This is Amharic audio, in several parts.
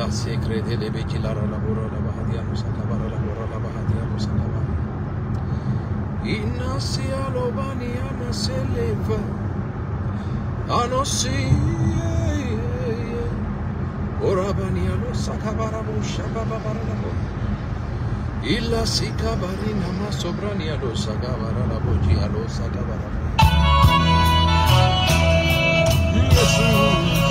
secrete de Bekila Labora Labahadia Musakabara Labora Labahadia Musakaba. Inasia Lobania Naseleva. Anosi. Orabania no Sakabara Bushababara Labo. Illa Sikabarina Masobrania lo Sagabara Laboji Alo Sakabara. Jesus.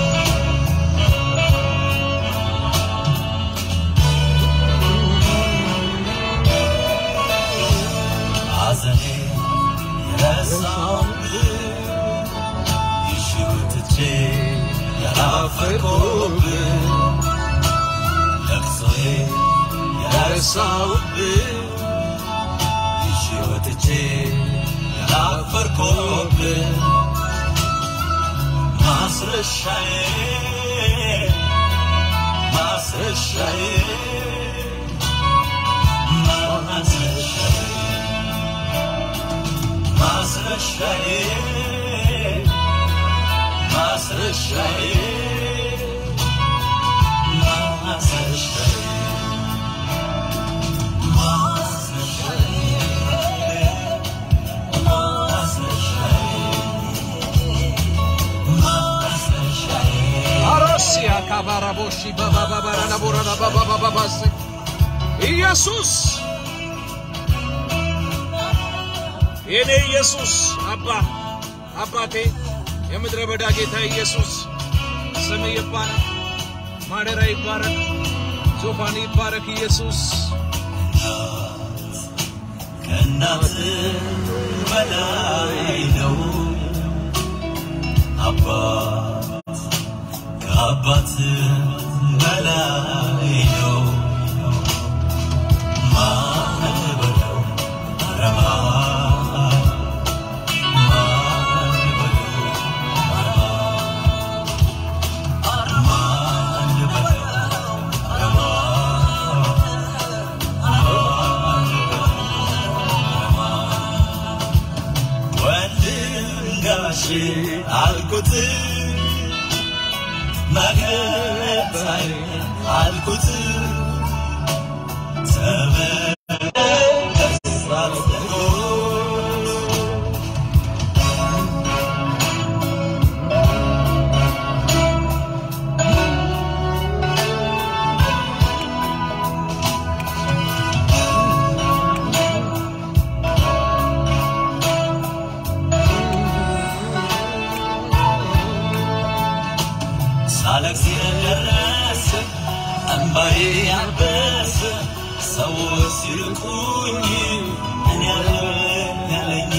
ሐዘኔ የረሳሁብህ ይሽው ትቼ ያላፈርኩብህ ለቅሶዬ የረሳሁብህ ይሽው ትቼ ያላፈርኩብህ ማስረሻዬ ማስረሻዬ ማስረሻዬ ማስረሻዬ ማስረሻዬ ማስረሻዬ አሮሲያ ካባራቦሺ ባባባባራ ላቦራ ባባባባስ ኢየሱስ የኔ ኢየሱስ አባ አባቴ የምድረ በዳ ጌታ ኢየሱስ ስም ይባረክ፣ ማደሪያ ይባረክ፣ ዙፋን ይባረክ ኢየሱስ ከእናት በላይ ነው አባት ከአባት በላይ ነው ማን በለው ኧረ ማን ማን በለው ኧረ ማን በለው ኧረ ወንድም ጋሼ አልኩት መከታዬ አልኩት ተመለስ አልኩት ሳለቅስ የደረሰ እንባዬ ያበሰ ሰዎች ሲርቁኝ እኔ ያለኝ ያለኝ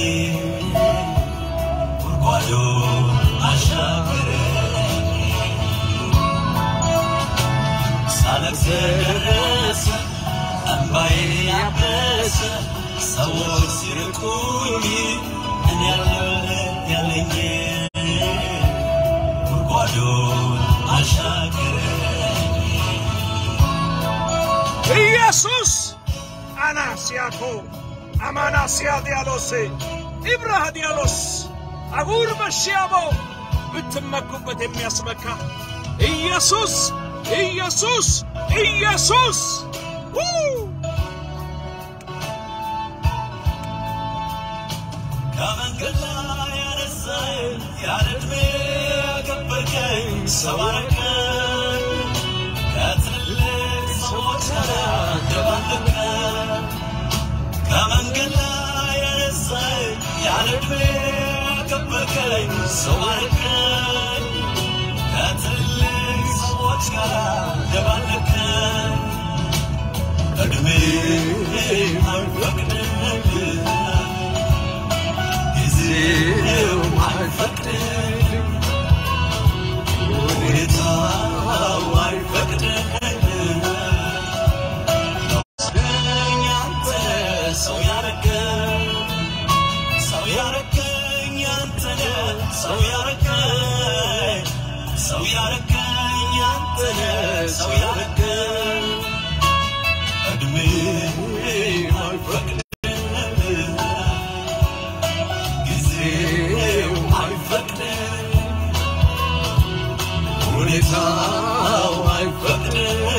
ጉድጓዶ አሻገረኝ ሳለቅስ የደረሰ እንባዬ ያበሰ ሰዎች ሲርቁኝ እኔ ያለኝ ያለኝ ጉድጓዶን አሻገረኝ ኢየሱስ አናሲያኮ አማናሲያ ዲያሎሴ ኢብራህ ዲያሎስ አጉር መሽያቦ ብትመኩበት የሚያስመካ ኢየሱስ ኢየሱስ ኢየሱስ ው! ከመንገድ ላይ ያነሳኝ ያለ ዕድሜ ያከበርከኝ ሰው አረከኝ ከትልልቅ ሰዎች ጋር ደባለቀኝ ከመንገድ ላይ ያነሳኝ ያለ ዕድሜ ያከበርከኝ ሰው አረከኝ ከትልልቅ ሰዎች ጋር ደባለቀኝ ዕድሜ አይፈቅድልኝ ጊዜው አይፈቅድልኝ ሁኔታው አይፈቅድልኝ ወስደኝ አንተ ሰው ያረገኝ ሰው ያረገኝ አንተ ነህ ሰው ያረገኝ ሰው ያረገኝ አንተ ነህ ሰው ያረገኝ ዕድሜ አይፈቅድልኝ ጊዜው አይፈቅድም፣ ሁኔታው አይፈቅድም።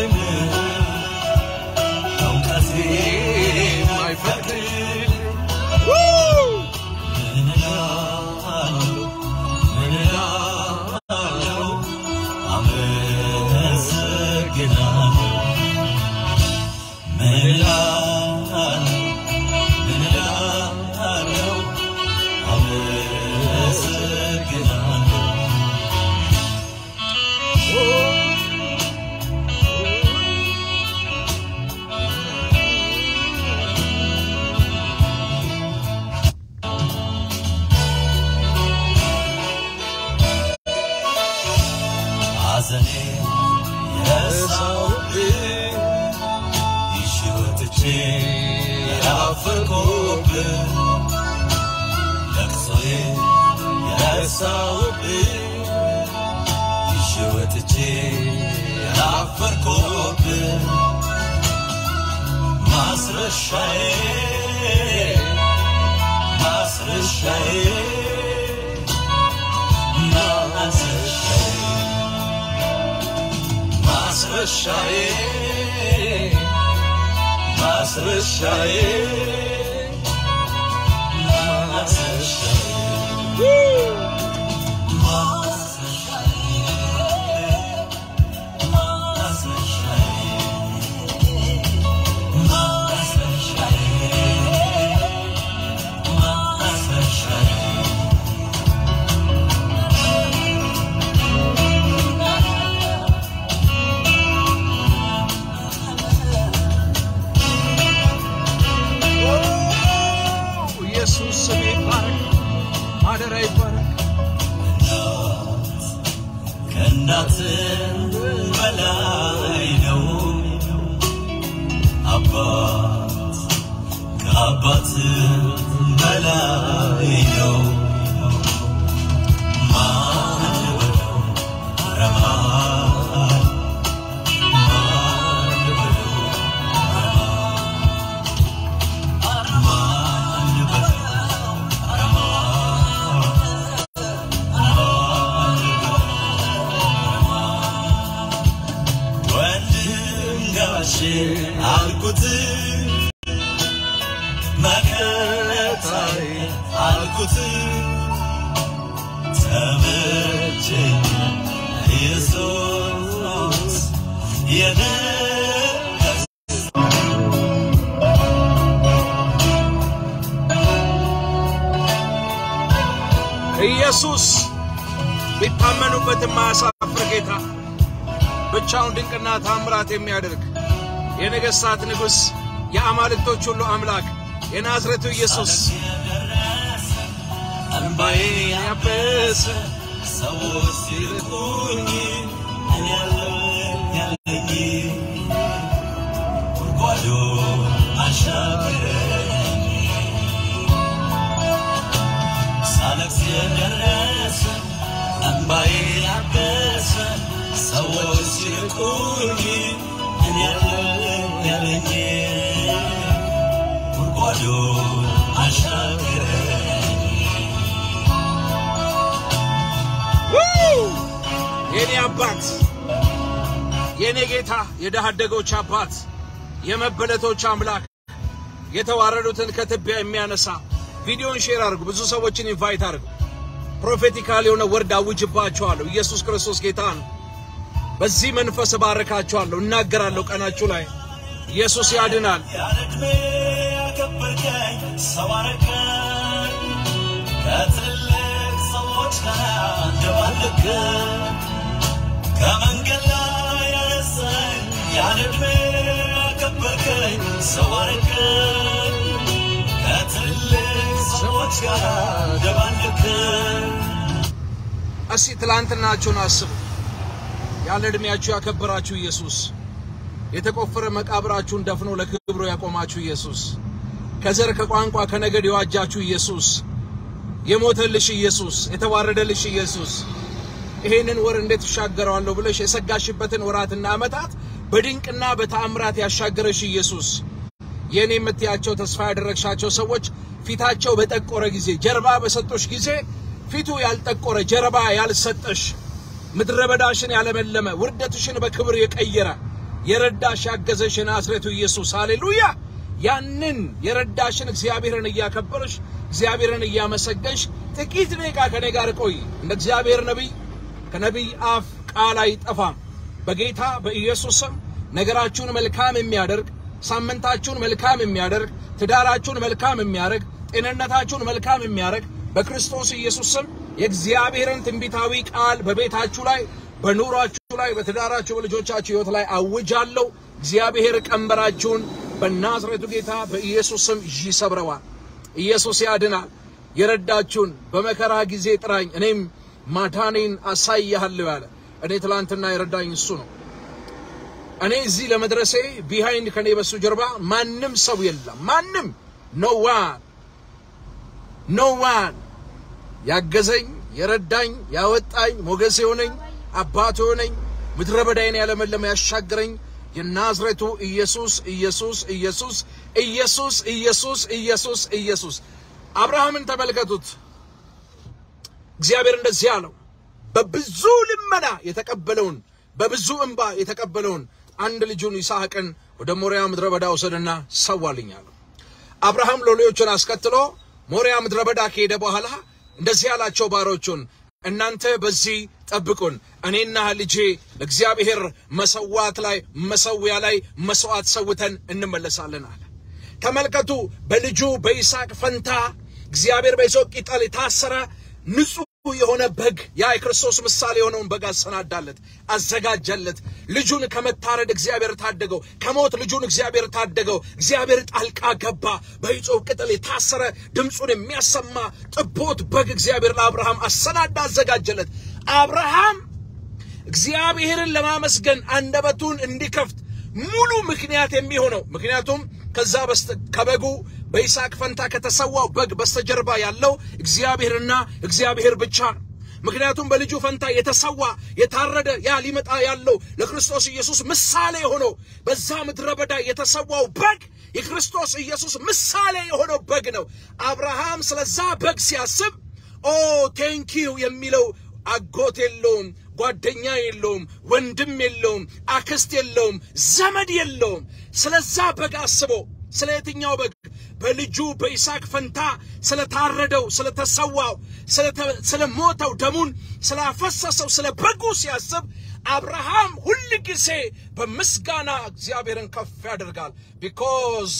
ለቅሶዬ የረሳሁብህ ይዤ ወጥቼ ያላፈርኩብህ ማስረሻዬ ማስረሻዬ ማስረሻዬ ማስረሻዬ ማስረሻዬ ኢየሱስ ስም ይባረክ፣ ማደሪያ ይባረክ። ከእናትም በላይ ነው አባት ከአባትም በላይ ነው ማን ልበለው ኧረ ማን ማን ልበለው ኧረ ማን ልበለው ኧረ ማን ወንድም ጋሼ አልኩት መከታዬ አልኩት ተመቸኝ ኢየሱስ የነገስ ኢየሱስ ቢታመኑበት የማያሳፍር ጌታ ብቻውን ድንቅና ታምራት የሚያደርግ የነገሥታት ንጉሥ የአማልክቶች ሁሉ አምላክ የናዝሬቱ ኢየሱስ እንባዬ ያበሰ ሰዎች ሲርቁኝ እኔ ያለኝ ያለኝ ጉድጓዶ አሻገረኝ ሳለቅስ የደረሰ እንባዬ ያበሰ ሰዎች ሲርቁኝ እኔ ያለኝ ያለኝ ጉድጓዶ አሻገረኝ የኔ አባት የኔ ጌታ የድሃ አደጎች አባት የመበለቶች አምላክ የተዋረዱትን ከትቢያ የሚያነሳ ቪዲዮን ሼር አድርጉ። ብዙ ሰዎችን ኢንቫይት አድርጉ። ፕሮፌቲካል የሆነ ወርድ አውጅባቸዋለሁ። ኢየሱስ ክርስቶስ ጌታ ነው። በዚህ መንፈስ እባርካቸዋለሁ፣ እናገራለሁ። ቀናችሁ ላይ ኢየሱስ ያድናል። ያለዕድሜ ያከበርከኝ ሰው አረከኝ ከትልልቅ ሰዎች ጋር እንደባለከኝ ከመንገድ ላይ ያነሳኝ ያለዕድሜ ያከበርከኝ ሰው አረከኝ ከትልልቅ ሰዎች ጋር እንደባለከኝ እስቲ ትላንትናችሁን አስቡ። ያለ ዕድሜያችሁ ያከበራችሁ ኢየሱስ፣ የተቆፈረ መቃብራችሁን ደፍኖ ለክብሩ ያቆማችሁ ኢየሱስ፣ ከዘር ከቋንቋ ከነገድ የዋጃችሁ ኢየሱስ፣ የሞተልሽ ኢየሱስ፣ የተዋረደልሽ ኢየሱስ፣ ይሄንን ወር እንዴት እሻገረዋለሁ ብለሽ የሰጋሽበትን ወራትና ዓመታት በድንቅና በተአምራት ያሻገረሽ ኢየሱስ፣ የእኔ የምትያቸው ተስፋ ያደረግሻቸው ሰዎች ፊታቸው በጠቆረ ጊዜ ጀርባ በሰጦሽ ጊዜ ፊቱ ያልጠቆረ ጀርባ ያልሰጠሽ ምድረ በዳሽን ያለመለመ ውርደትሽን በክብር የቀየረ የረዳሽ ያገዘሽ የናዝሬቱ ኢየሱስ ሃሌሉያ። ያንን የረዳሽን እግዚአብሔርን እያከበርሽ እግዚአብሔርን እያመሰገንሽ ጥቂት ደቂቃ ከኔ ጋር ቆይ። እንደ እግዚአብሔር ነቢይ ከነቢይ አፍ ቃል አይጠፋም። በጌታ በኢየሱስ ስም ነገራችሁን መልካም የሚያደርግ ሳምንታችሁን መልካም የሚያደርግ ትዳራችሁን መልካም የሚያደርግ ጤንነታችሁን መልካም የሚያደርግ በክርስቶስ ኢየሱስ ስም የእግዚአብሔርን ትንቢታዊ ቃል በቤታችሁ ላይ በኑሯችሁ ላይ በትዳራችሁ በልጆቻችሁ ሕይወት ላይ አውጃለሁ። እግዚአብሔር ቀንበራችሁን በናዝሬቱ ጌታ በኢየሱስ ስም ይሰብረዋል። ኢየሱስ ያድናል። የረዳችሁን በመከራ ጊዜ ጥራኝ እኔም ማዳኔን አሳይሃለሁ ያለ እኔ ትላንትና የረዳኝ እሱ ነው። እኔ እዚህ ለመድረሴ ቢሃይንድ ከኔ በሱ ጀርባ ማንም ሰው የለም። ማንም ኖ ዋን ኖ ዋን ያገዘኝ የረዳኝ ያወጣኝ ሞገስ የሆነኝ አባት የሆነኝ ምድረ በዳይን ያለመለመ ያሻገረኝ የናዝሬቱ ኢየሱስ ኢየሱስ ኢየሱስ ኢየሱስ ኢየሱስ ኢየሱስ ኢየሱስ አብርሃምን ተመልከቱት። እግዚአብሔር እንደዚህ አለው። በብዙ ልመና የተቀበለውን በብዙ እንባ የተቀበለውን አንድ ልጁን ይስሐቅን ወደ ሞሪያ ምድረ በዳ ወሰደና ሰዋልኝ አለው። አብርሃም ሎሌዎቹን አስከትሎ ሞሪያ ምድረ በዳ ከሄደ በኋላ እንደዚህ ያላቸው ባሮቹን እናንተ በዚህ ጠብቁን፣ እኔና ልጄ ለእግዚአብሔር መሰዋት ላይ መሰዊያ ላይ መስዋዕት ሰውተን እንመለሳለን አለ። ተመልከቱ፣ በልጁ በይስሐቅ ፈንታ እግዚአብሔር በይሶቅ ቅጠል የታሰረ ንጹሕ የሆነ በግ ያ የክርስቶስ ምሳሌ የሆነውን በግ አሰናዳለት፣ አዘጋጀለት። ልጁን ከመታረድ እግዚአብሔር ታደገው፣ ከሞት ልጁን እግዚአብሔር ታደገው። እግዚአብሔር ጣልቃ ገባ። በይጾብ ቅጠል የታሰረ ድምፁን የሚያሰማ ጥቦት በግ እግዚአብሔር ለአብርሃም አሰናዳ፣ አዘጋጀለት። አብርሃም እግዚአብሔርን ለማመስገን አንደበቱን እንዲከፍት ሙሉ ምክንያት የሚሆነው ምክንያቱም ከዛ በስተ ከበጉ በይስሐቅ ፈንታ ከተሰዋው በግ በስተጀርባ ያለው እግዚአብሔርና እግዚአብሔር ብቻ ነው። ምክንያቱም በልጁ ፈንታ የተሰዋ የታረደ ያ ሊመጣ ያለው ለክርስቶስ ኢየሱስ ምሳሌ የሆነው በዛ ምድረ በዳ የተሰዋው በግ የክርስቶስ ኢየሱስ ምሳሌ የሆነው በግ ነው። አብርሃም ስለዛ በግ ሲያስብ ኦ ቴንኪው የሚለው አጎት የለውም፣ ጓደኛ የለውም፣ ወንድም የለውም፣ አክስት የለውም፣ ዘመድ የለውም። ስለዛ በግ አስቦ ስለ የትኛው በግ? በልጁ በይስሐቅ ፈንታ ስለታረደው፣ ስለተሰዋው፣ ስለሞተው፣ ደሙን ስላፈሰሰው ስለ በጉ ሲያስብ አብርሃም ሁል ጊዜ በምስጋና እግዚአብሔርን ከፍ ያደርጋል። ቢኮዝ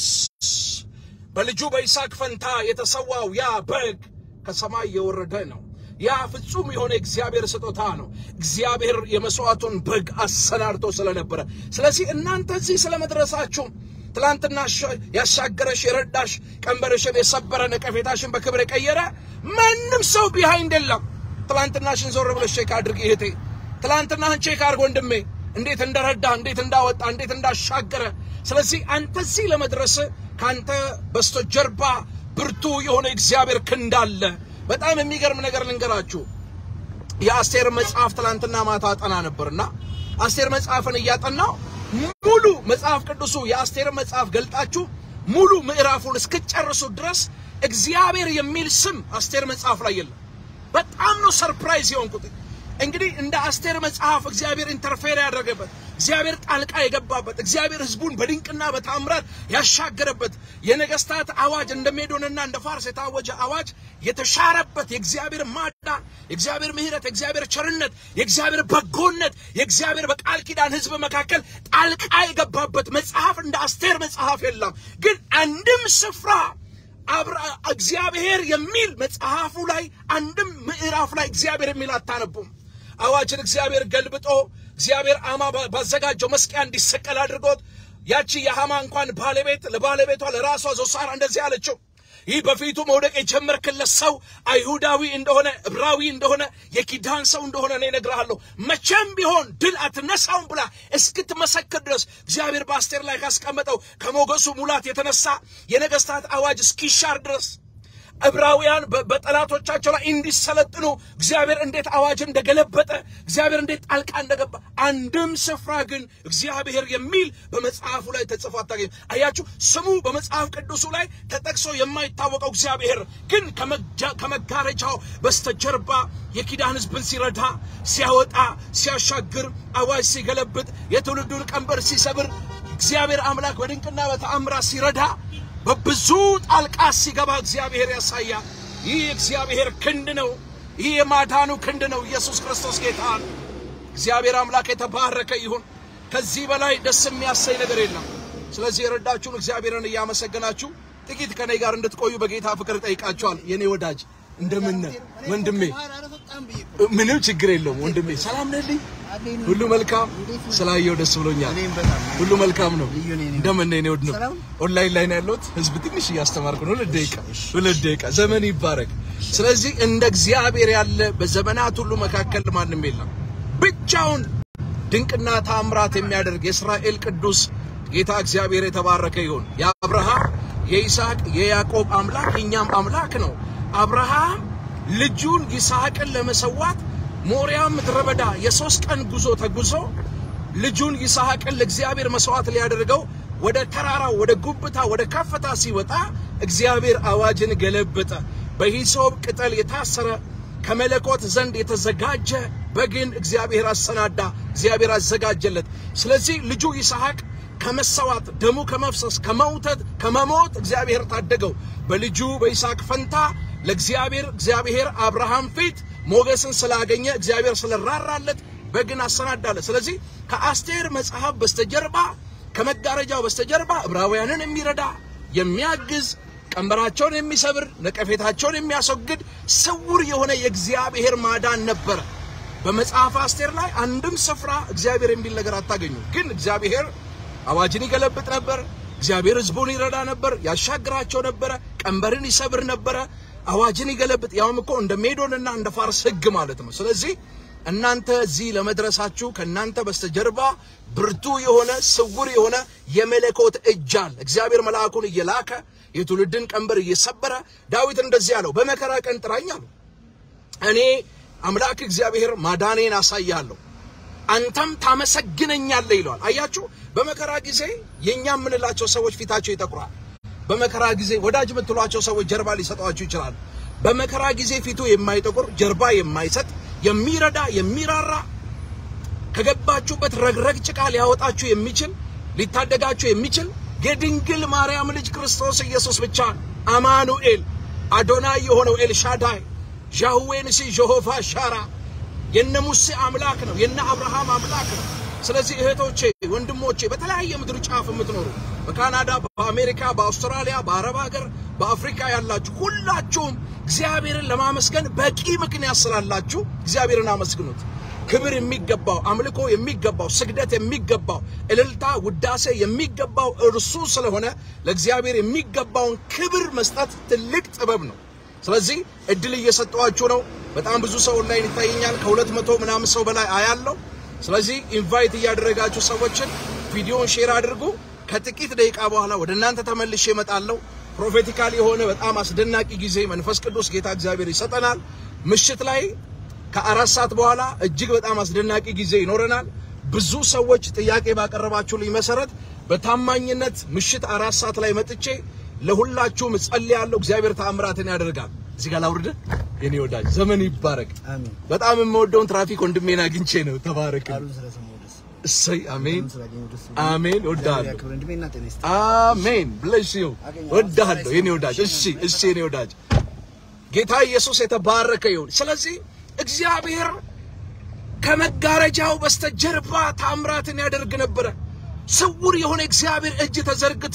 በልጁ በይስሐቅ ፈንታ የተሰዋው ያ በግ ከሰማይ የወረደ ነው። ያ ፍጹም የሆነ እግዚአብሔር ስጦታ ነው። እግዚአብሔር የመስዋዕቱን በግ አሰናድቶ ስለነበረ፣ ስለዚህ እናንተ እዚህ ስለመድረሳችሁ ትላንትና ያሻገረሽ የረዳሽ ቀንበርሽን የሰበረ ነቀፌታሽን በክብር የቀየረ ማንም ሰው ቢሃይንድ የለም። ትላንትናሽን ዞር ብለሽ ቼክ አድርግ እህቴ። ትላንትናህን ቼክ አድርግ ወንድሜ፣ እንዴት እንደረዳ፣ እንዴት እንዳወጣ፣ እንዴት እንዳሻገረ። ስለዚህ አንተ እዚህ ለመድረስ ከአንተ በስተጀርባ ብርቱ የሆነ እግዚአብሔር ክንድ አለ። በጣም የሚገርም ነገር ልንገራችሁ። የአስቴር መጽሐፍ ትላንትና ማታ አጠና ነበርና አስቴር መጽሐፍን እያጠናው ሙሉ መጽሐፍ ቅዱሱ የአስቴር መጽሐፍ ገልጣችሁ ሙሉ ምዕራፉን እስክጨርሱ ድረስ እግዚአብሔር የሚል ስም አስቴር መጽሐፍ ላይ የለም። በጣም ነው ሰርፕራይዝ የሆንኩት። እንግዲህ እንደ አስቴር መጽሐፍ እግዚአብሔር ኢንተርፌር ያደረገበት እግዚአብሔር ጣልቃ የገባበት እግዚአብሔር ሕዝቡን በድንቅና በታምራት ያሻገረበት የነገስታት አዋጅ እንደ ሜዶንና እንደ ፋርስ የታወጀ አዋጅ የተሻረበት የእግዚአብሔር ማዳን፣ የእግዚአብሔር ምሕረት፣ የእግዚአብሔር ቸርነት፣ የእግዚአብሔር በጎነት፣ የእግዚአብሔር በቃል ኪዳን ሕዝብ መካከል ጣልቃ የገባበት መጽሐፍ እንደ አስቴር መጽሐፍ የለም። ግን አንድም ስፍራ እግዚአብሔር የሚል መጽሐፉ ላይ አንድም ምዕራፍ ላይ እግዚአብሔር የሚል አታነቡም። አዋጅን እግዚአብሔር ገልብጦ እግዚአብሔር አማ ባዘጋጀው መስቀያ እንዲሰቀል አድርጎት ያቺ የሐማ እንኳን ባለቤት ለባለቤቷ ለራሷ ዞሳራ እንደዚህ አለችው፣ ይህ በፊቱ መውደቅ የጀመርክለት ሰው አይሁዳዊ እንደሆነ ዕብራዊ እንደሆነ የኪዳን ሰው እንደሆነ እኔ እነግርሃለሁ፣ መቼም ቢሆን ድል አትነሳውም ብላ እስክትመሰክር ድረስ እግዚአብሔር በአስቴር ላይ ካስቀመጠው ከሞገሱ ሙላት የተነሳ የነገስታት አዋጅ እስኪሻር ድረስ ዕብራውያን በጠላቶቻቸው ላይ እንዲሰለጥኑ እግዚአብሔር እንዴት አዋጅ እንደገለበጠ እግዚአብሔር እንዴት ጣልቃ እንደገባ አንድም ስፍራ ግን እግዚአብሔር የሚል በመጽሐፉ ላይ ተጽፎ አታገኝ። አያችሁ፣ ስሙ በመጽሐፍ ቅዱሱ ላይ ተጠቅሶ የማይታወቀው እግዚአብሔር ግን ከመጋረጃው በስተጀርባ የኪዳን ሕዝብን ሲረዳ፣ ሲያወጣ፣ ሲያሻግር፣ አዋጅ ሲገለብጥ፣ የትውልዱን ቀንበር ሲሰብር እግዚአብሔር አምላክ በድንቅና በተአምራት ሲረዳ በብዙ ጣልቃ ሲገባ እግዚአብሔር ያሳያል። ይህ የእግዚአብሔር ክንድ ነው። ይህ የማዳኑ ክንድ ነው። ኢየሱስ ክርስቶስ ጌታ ነው። እግዚአብሔር አምላክ የተባረከ ይሁን። ከዚህ በላይ ደስ የሚያሰኝ ነገር የለም። ስለዚህ የረዳችሁን እግዚአብሔርን እያመሰገናችሁ ጥቂት ከኔ ጋር እንድትቆዩ በጌታ ፍቅር ጠይቃችኋል። የኔ ወዳጅ እንደምን ወንድሜ? ምንም ችግር የለውም ወንድሜ። ሰላም ነልኝ? ሁሉ መልካም ስላየው ደስ ብሎኛል። ሁሉ መልካም ነው። እንደምን ነህ? እኔ ወድ ነው ኦንላይን ላይ ነው ያለሁት። ህዝብ ትንሽ እያስተማርኩ ነው። ሁለት ደቂቃ ሁለት ደቂቃ። ዘመን ይባረክ። ስለዚህ እንደ እግዚአብሔር ያለ በዘመናት ሁሉ መካከል ማንም የለም። ብቻውን ድንቅና ታምራት የሚያደርግ የእስራኤል ቅዱስ ጌታ እግዚአብሔር የተባረከ ይሁን። የአብርሃም የይስሐቅ የያዕቆብ አምላክ የእኛም አምላክ ነው። አብርሃም ልጁን ይስሐቅን ለመሰዋት ሞሪያ ምድረ በዳ የሶስት ቀን ጉዞ ተጉዞ ልጁን ይስሐቅን ለእግዚአብሔር መስዋዕት ሊያደርገው ወደ ተራራው ወደ ጉብታ ወደ ከፍታ ሲወጣ እግዚአብሔር አዋጅን ገለበጠ። በሂሶብ ቅጠል የታሰረ ከመለኮት ዘንድ የተዘጋጀ በግን እግዚአብሔር አሰናዳ፣ እግዚአብሔር አዘጋጀለት። ስለዚህ ልጁ ይስሐቅ ከመሰዋት ደሙ ከመፍሰስ ከመውተት ከመሞት እግዚአብሔር ታደገው። በልጁ በይስሐቅ ፈንታ ለእግዚአብሔር እግዚአብሔር አብርሃም ፊት ሞገስን ስላገኘ እግዚአብሔር ስለራራለት በግን አሰናዳለት። ስለዚህ ከአስቴር መጽሐፍ በስተጀርባ ከመጋረጃው በስተጀርባ ዕብራውያንን የሚረዳ የሚያግዝ ቀንበራቸውን የሚሰብር ነቀፌታቸውን የሚያስወግድ ስውር የሆነ የእግዚአብሔር ማዳን ነበረ። በመጽሐፍ አስቴር ላይ አንድም ስፍራ እግዚአብሔር የሚል ነገር አታገኙ። ግን እግዚአብሔር አዋጅን ይገለብጥ ነበር። እግዚአብሔር ሕዝቡን ይረዳ ነበር፣ ያሻግራቸው ነበረ፣ ቀንበርን ይሰብር ነበረ፣ አዋጅን ይገለብጥ። ያውም እኮ እንደ ሜዶንና እንደ ፋርስ ሕግ ማለት ነው። ስለዚህ እናንተ እዚህ ለመድረሳችሁ ከእናንተ በስተጀርባ ብርቱ የሆነ ስውር የሆነ የመለኮት እጅ አለ። እግዚአብሔር መልአኩን እየላከ የትውልድን ቀንበር እየሰበረ ዳዊት እንደዚህ ያለው በመከራ ቀን ጥራኝ አለው። እኔ አምላክ እግዚአብሔር ማዳኔን አሳያለሁ አንተም ታመሰግነኛለህ ይለዋል። አያችሁ፣ በመከራ ጊዜ የኛ የምንላቸው ሰዎች ፊታቸው ይጠቁራል። በመከራ ጊዜ ወዳጅ የምትሏቸው ሰዎች ጀርባ ሊሰጧችሁ ይችላሉ። በመከራ ጊዜ ፊቱ የማይጠቁር ጀርባ የማይሰጥ የሚረዳ የሚራራ ከገባችሁበት ረግረግ ጭቃ ሊያወጣችሁ የሚችል ሊታደጋችሁ የሚችል የድንግል ማርያም ልጅ ክርስቶስ ኢየሱስ ብቻ አማኑኤል አዶናይ የሆነው ኤልሻዳይ ዣህዌ ንሲ ጀሆቫ ሻራ የነ ሙሴ አምላክ ነው፣ የነ አብርሃም አምላክ ነው። ስለዚህ እህቶቼ፣ ወንድሞቼ በተለያየ ምድር ጫፍ የምትኖሩ በካናዳ፣ በአሜሪካ፣ በአውስትራሊያ፣ በአረብ ሀገር፣ በአፍሪካ ያላችሁ ሁላችሁም እግዚአብሔርን ለማመስገን በቂ ምክንያት ስላላችሁ እግዚአብሔርን አመስግኑት። ክብር የሚገባው አምልኮ የሚገባው ስግደት የሚገባው እልልታ፣ ውዳሴ የሚገባው እርሱ ስለሆነ ለእግዚአብሔር የሚገባውን ክብር መስጠት ትልቅ ጥበብ ነው። ስለዚህ እድል እየሰጠዋችሁ ነው። በጣም ብዙ ሰው ኦንላይን ይታየኛል። ከሁለት መቶ ምናምን ሰው በላይ አያለው። ስለዚህ ኢንቫይት እያደረጋችሁ ሰዎችን ቪዲዮን ሼር አድርጉ። ከጥቂት ደቂቃ በኋላ ወደ እናንተ ተመልሼ እመጣለሁ። ፕሮፌቲካል የሆነ በጣም አስደናቂ ጊዜ መንፈስ ቅዱስ ጌታ እግዚአብሔር ይሰጠናል። ምሽት ላይ ከአራት ሰዓት በኋላ እጅግ በጣም አስደናቂ ጊዜ ይኖረናል። ብዙ ሰዎች ጥያቄ ባቀረባችሁልኝ መሰረት በታማኝነት ምሽት አራት ሰዓት ላይ መጥቼ ለሁላችሁም እጸልያለሁ። እግዚአብሔር ተአምራትን ያደርጋል። እዚህ ጋር ላውርድ። የኔ ወዳጅ ዘመን ይባረክ። አሜን። በጣም የምወደውን ትራፊክ ወንድሜን አግኝቼ ነው። ተባረክ። ቃሉን ስለሰማሁ ደስ እሰይ አሜን ቃሉን ስላገኘሁ ደስ አሜን። እግዚአብሔር ወዳለሁ ያክብር። እድሜና ጤና ይስጥ። አሜን ብለሽ ይው አገኘሁ። ወዳለሁ የኔ ወዳጅ። እሺ እሺ የኔ ወዳጅ ጌታ ኢየሱስ የተባረከ ይሁን። ስለዚህ እግዚአብሔር ከመጋረጃው በስተጀርባ ታምራትን ያደርግ ነበረ። ስውር የሆነ እግዚአብሔር እጅ ተዘርግቶ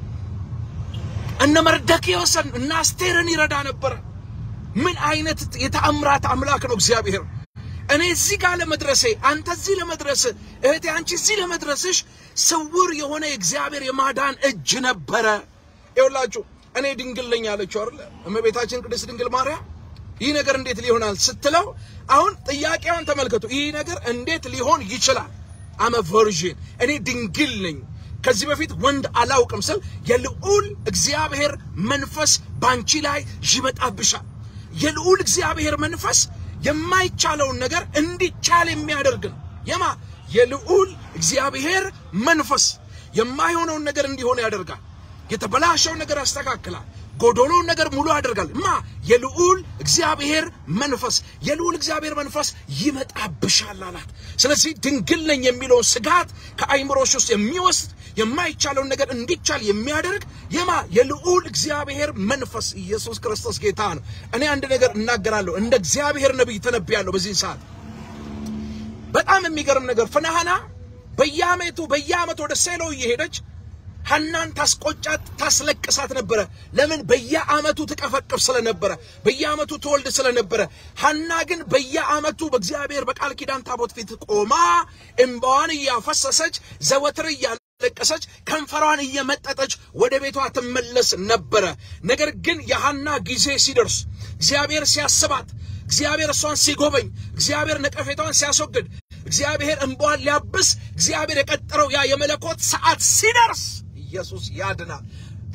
እነ መርደክዮስን እነ አስቴርን ይረዳ ነበረ። ምን አይነት የተአምራት አምላክ ነው እግዚአብሔር! እኔ እዚህ ጋር ለመድረሴ አንተ እዚህ ለመድረስ እህቴ አንቺ እዚህ ለመድረስሽ ስውር የሆነ የእግዚአብሔር የማዳን እጅ ነበረ። ይኸውላችሁ እኔ ድንግል ነኝ አለችው አይደለ? እመቤታችን ቅድስት ድንግል ማርያም ይህ ነገር እንዴት ሊሆናል ስትለው፣ አሁን ጥያቄዋን ተመልከቱ። ይህ ነገር እንዴት ሊሆን ይችላል? አመ ቨርዥን እኔ ድንግል ነኝ ከዚህ በፊት ወንድ አላውቅም ስል የልዑል እግዚአብሔር መንፈስ ባንቺ ላይ ይመጣብሻል። የልዑል እግዚአብሔር መንፈስ የማይቻለውን ነገር እንዲቻል የሚያደርግ ነው። የማ የልዑል እግዚአብሔር መንፈስ የማይሆነውን ነገር እንዲሆን ያደርጋል። የተበላሸውን ነገር ያስተካክላል። ጎዶሎውን ነገር ሙሉ ያደርጋል። ማ የልዑል እግዚአብሔር መንፈስ የልዑል እግዚአብሔር መንፈስ ይመጣብሻል አላት። ስለዚህ ድንግል ነኝ የሚለውን ስጋት ከአይምሮሽ ውስጥ የሚወስድ የማይቻለውን ነገር እንዲቻል የሚያደርግ የማ የልዑል እግዚአብሔር መንፈስ ኢየሱስ ክርስቶስ ጌታ ነው። እኔ አንድ ነገር እናገራለሁ፣ እንደ እግዚአብሔር ነቢይ ተነብያለሁ በዚህ ሰዓት። በጣም የሚገርም ነገር ፍናሃና በየዓመቱ በየዓመቱ ወደ ሴሎ እየሄደች ሐናን ታስቆጫት ታስለቅሳት ነበረ። ለምን? በየዓመቱ ትቀፈቅፍ ስለነበረ፣ በየዓመቱ ትወልድ ስለነበረ። ሐና ግን በየዓመቱ በእግዚአብሔር በቃል ኪዳን ታቦት ፊት ቆማ እምባዋን እያፈሰሰች ዘወትር እያለቀሰች ከንፈሯን እየመጠጠች ወደ ቤቷ ትመለስ ነበረ። ነገር ግን የሐና ጊዜ ሲደርስ እግዚአብሔር ሲያስባት እግዚአብሔር እሷን ሲጎበኝ እግዚአብሔር ነቀፌታዋን ሲያስወግድ እግዚአብሔር እንባዋን ሊያብስ እግዚአብሔር የቀጠረው ያ የመለኮት ሰዓት ሲደርስ ኢየሱስ ያድናል።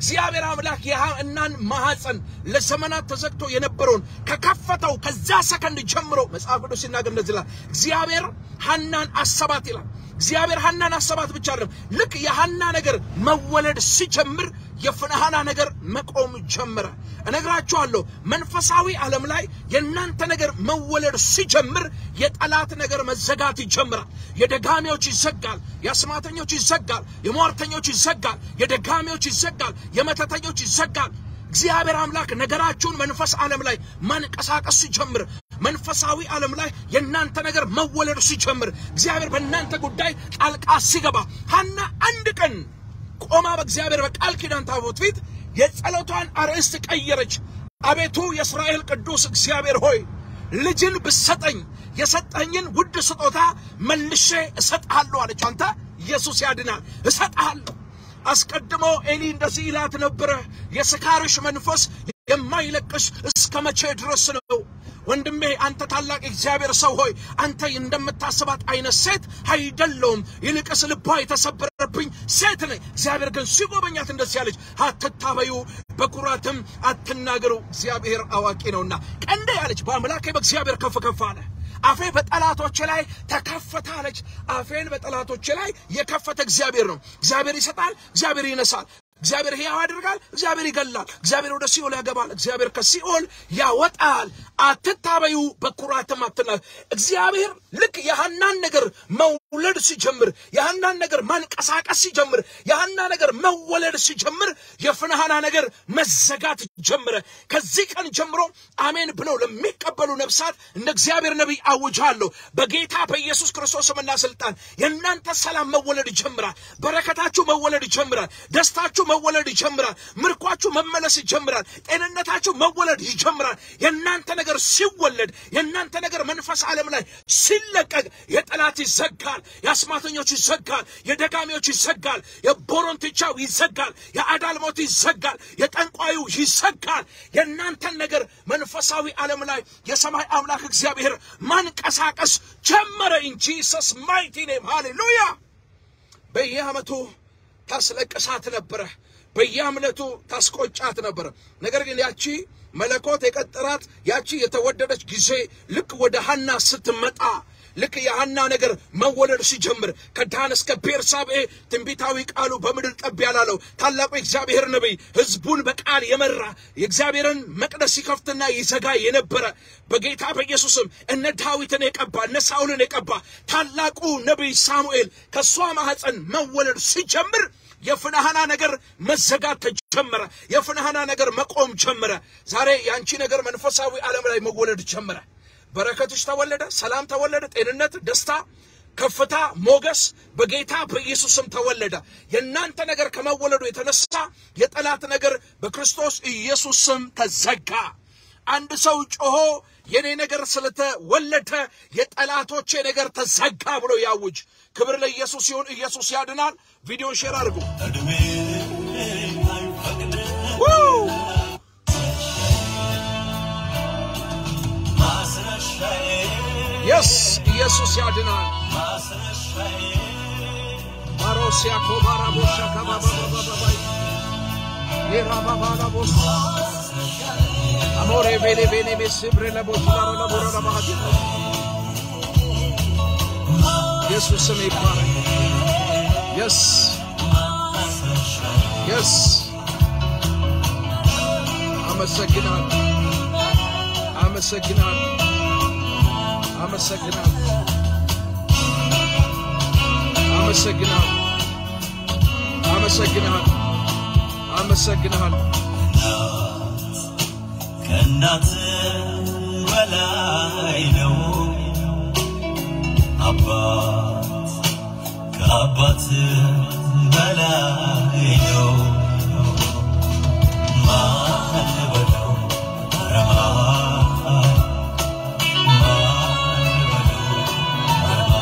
እግዚአብሔር አምላክ የሐናን ማኅፀን ለዘመናት ተዘግቶ የነበረውን ከከፈተው ከዛ ሰከንድ ጀምሮ መጽሐፍ ቅዱስ ሲናገር እንደዚህ ይላል፣ እግዚአብሔር ሐናን አሰባት ይላል። እግዚአብሔር ሐናን አሰባት ብቻ አይደለም። ልክ የሐና ነገር መወለድ ሲጀምር የፍንሃና ነገር መቆም ጀመረ። እነግራችኋለሁ፣ መንፈሳዊ ዓለም ላይ የእናንተ ነገር መወለድ ሲጀምር የጠላት ነገር መዘጋት ይጀምራል። የደጋሚዎች ይዘጋል፣ የአስማተኞች ይዘጋል፣ የሟርተኞች ይዘጋል፣ የደጋሚዎች ይዘጋል፣ የመተተኞች ይዘጋል። እግዚአብሔር አምላክ ነገራችሁን መንፈስ ዓለም ላይ ማንቀሳቀስ ሲጀምር መንፈሳዊ ዓለም ላይ የእናንተ ነገር መወለድ ሲጀምር እግዚአብሔር በእናንተ ጉዳይ ጣልቃ ሲገባ ሐና አንድ ቀን ቆማ በእግዚአብሔር በቃል ኪዳን ታቦት ፊት የጸሎቷን አርዕስት ቀየረች። አቤቱ የእስራኤል ቅዱስ እግዚአብሔር ሆይ ልጅን ብሰጠኝ የሰጠኝን ውድ ስጦታ መልሼ እሰጥሃለሁ አለች። አንተ ኢየሱስ ያድናል፣ እሰጥሃለሁ። አስቀድሞ ኤሊ እንደዚህ ይላት ነበረ፣ የስካርሽ መንፈስ የማይለቅሽ እስከ መቼ ድረስ ነው? ወንድሜ አንተ ታላቅ እግዚአብሔር ሰው ሆይ አንተ እንደምታስባት አይነት ሴት አይደለውም። ይልቅስ ልቧ የተሰበረብኝ ሴት ነኝ። እግዚአብሔር ግን ሲጎበኛት እንደዚህ ያለች፣ አትታበዩ፣ በኩራትም አትናገሩ፣ እግዚአብሔር አዋቂ ነውና። ቀንዴ ያለች በአምላኬ በእግዚአብሔር ከፍ ከፍ አለ። አፌ በጠላቶቼ ላይ ተከፈተ አለች። አፌን በጠላቶቼ ላይ የከፈተ እግዚአብሔር ነው። እግዚአብሔር ይሰጣል፣ እግዚአብሔር ይነሳል። እግዚአብሔር ሕያው ያደርጋል፣ እግዚአብሔር ይገላል። እግዚአብሔር ወደ ሲኦል ያገባል፣ እግዚአብሔር ከሲኦል ያወጣል። አትታበዩ፣ በኩራትም አትናገሩ። እግዚአብሔር ልክ የሐናን ነገር መውለድ ሲጀምር፣ የሐናን ነገር ማንቀሳቀስ ሲጀምር፣ የሐና ነገር መወለድ ሲጀምር፣ የፍንሃና ነገር መዘጋት ጀምረ። ከዚህ ቀን ጀምሮ አሜን ብለው ለሚቀበሉ ነፍሳት እንደ እግዚአብሔር ነቢይ አውጃለሁ። በጌታ በኢየሱስ ክርስቶስ ስምና ስልጣን የእናንተ ሰላም መወለድ ይጀምራል። በረከታችሁ መወለድ ይጀምራል። ደስታችሁ መወለድ ይጀምራል። ምርኳችሁ መመለስ ይጀምራል። ጤንነታችሁ መወለድ ይጀምራል። የእናንተ ነገር ሲወለድ የእናንተ ነገር መንፈስ ዓለም ላይ ሲለቀቅ የጠላት ይዘጋል፣ የአስማተኞች ይዘጋል፣ የደጋሚዎች ይዘጋል፣ የቦሮንትቻው ይዘጋል፣ የአዳልሞት ይዘጋል፣ የጠንቋዩ ይዘጋል። የእናንተን ነገር መንፈሳዊ ዓለም ላይ የሰማይ አምላክ እግዚአብሔር ማንቀሳቀስ ጀመረ። ኢን ጂሰስ ማይቲ ኔም ሃሌሉያ። በየዓመቱ ታስለቅሳት ነበረ። በየአምለቱ ታስቆጫት ነበረ። ነገር ግን ያቺ መለኮት የቀጠራት ያቺ የተወደደች ጊዜ ልክ ወደ ሐና ስትመጣ ልክ የሐና ነገር መወለድ ሲጀምር ከዳን እስከ ቤርሳቤ ትንቢታዊ ቃሉ በምድር ጠብ ያላለው ታላቁ የእግዚአብሔር ነቢይ ሕዝቡን በቃል የመራ የእግዚአብሔርን መቅደስ ሲከፍትና ይዘጋ የነበረ በጌታ በኢየሱስም እነ ዳዊትን የቀባ እነ ሳውልን የቀባ ታላቁ ነቢይ ሳሙኤል ከእሷ ማኅፀን መወለድ ሲጀምር የፍንሃና ነገር መዘጋት ተጀመረ። የፍንሃና ነገር መቆም ጀመረ። ዛሬ የአንቺ ነገር መንፈሳዊ ዓለም ላይ መወለድ ጀመረ። በረከትሽ ተወለደ፣ ሰላም ተወለደ፣ ጤንነት፣ ደስታ፣ ከፍታ፣ ሞገስ በጌታ በኢየሱስም ተወለደ። የእናንተ ነገር ከመወለዱ የተነሳ የጠላት ነገር በክርስቶስ ኢየሱስ ስም ተዘጋ። አንድ ሰው ጮሆ የኔ ነገር ስለተወለደ የጠላቶቼ ነገር ተዘጋ ብሎ ያውጅ። ክብር ለኢየሱስ ይሁን። ኢየሱስ ያድናል። ቪዲዮ ሼር አድርጉ። እድሜ አይፈቅድም ማስረሻዬ የስ ኢየሱስ ያድናል። ማስረሻዬ ማሮሲያ ኮባራ ቦሻ ካባባባባባይ የራባባላቦስ አሞሬ ቤሌ ቤሌ ቤስብሬ ለቦች ላሮ ለቦረ ለባሃዲ ኢየሱስ ስም ይባረክ። የስ የስ አመሰግናል አመሰግናል አመሰግናል አመሰግናል አመሰግናል አመሰግናል ከእናት በላይ ነው አባት ከአባት በላይ ነው ማን በለው ኧረ ማን ማን በለው ኧረ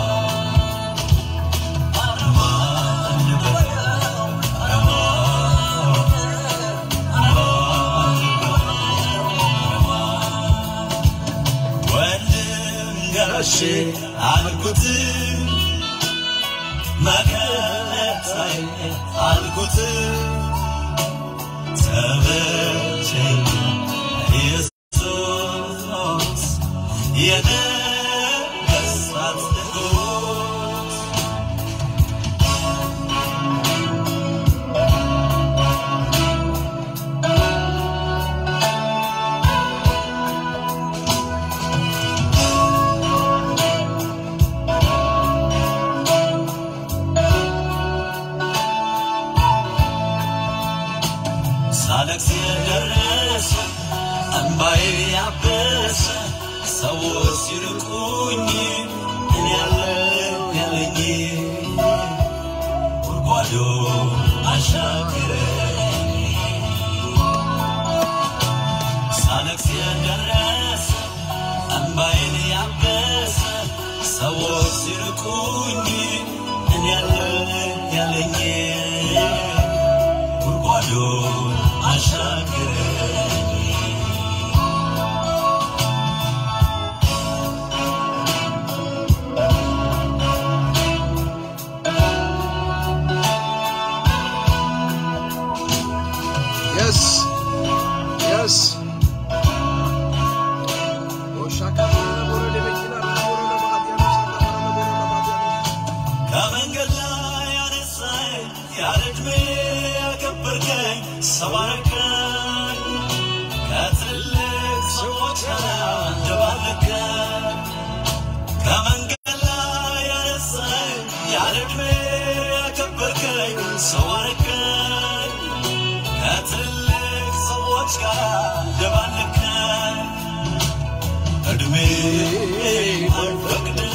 ማን ማን በለው ኧረ ወንድም ጋሼ አልኩት መከታዬ አልኩት ከብቸኛ ኢየሱስ የነገሥታት ንጉሥ ሳለቅስ የደረሰ እንባዬ ያበሰ ሰዎች ሲርቁኝ እኔ ያለው ያለኝ ጉድጓዶ አሻገረኝ ሳለቅስ የደረሰ እንባዬን ያበሰ ሰዎች ሲርቁኝ እኔ ያለው ያለኝ ጉድጓዶ አሻገረኝ Yes. Yes. ከመንገድ ላይ ያነሳኝ ያለ ዕድሜ ያከበርከኝ ሰው አረከኝ ከትልቅ ሰዎች ጋር አንደባለከኝ ከመንገድ ላይ ያነሳኝ ያለ ዕድሜ ያከበርከኝ ሰው አረከኝ ከትልቅ ሰዎች ጋር አንደባለከኝ ዕድሜ አይፈቅድልኝ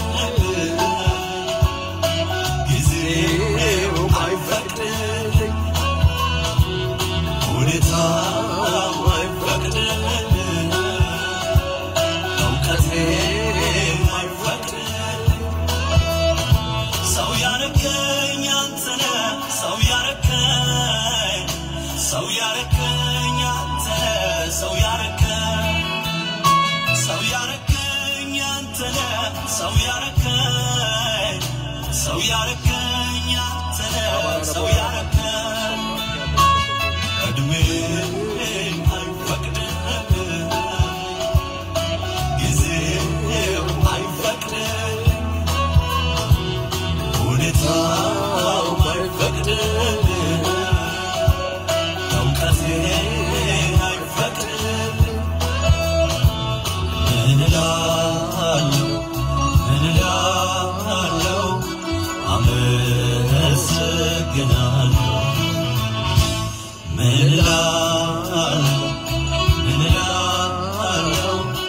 ጊዜው አይፈቅድልኝ ሁኔታው አይፈቅድልኝ እውቀቴ አይፈቅድልኝ ሰው ያረከኝ አንተነ ሰው ያረከኝ ሰው ያረከኝ አንተነ ሰው ያረከኝ ሰው ያረከኝ አንተነ ሰው ያረከኝ ሰው ያረከኝ አንተነ ሰው ያረከኝ እድሜ አይፈቅድልኝ ጊዜው አይፈቅድልኝ ሁኔታው አይፈቅድልኝ እውቀቴ አይፈቅድልኝ ምን እላለሁ ምን እላለሁ አመሰግናለሁ ምን እላለሁ ምን እላለሁ